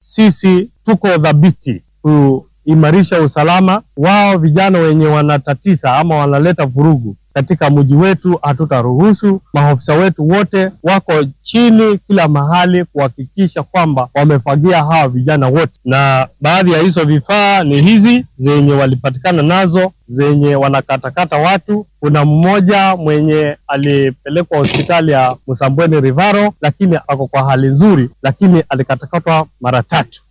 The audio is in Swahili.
sisi tuko dhabiti kuimarisha usalama wao. Vijana wenye wanatatiza ama wanaleta vurugu katika mji wetu hatutaruhusu. Maofisa wetu wote wako chini kila mahali kuhakikisha kwamba wamefagia hawa vijana wote, na baadhi ya hizo vifaa ni hizi zenye walipatikana nazo zenye wanakatakata watu. Kuna mmoja mwenye alipelekwa hospitali ya Msambweni Rivaro, lakini ako kwa hali nzuri, lakini alikatakatwa mara tatu.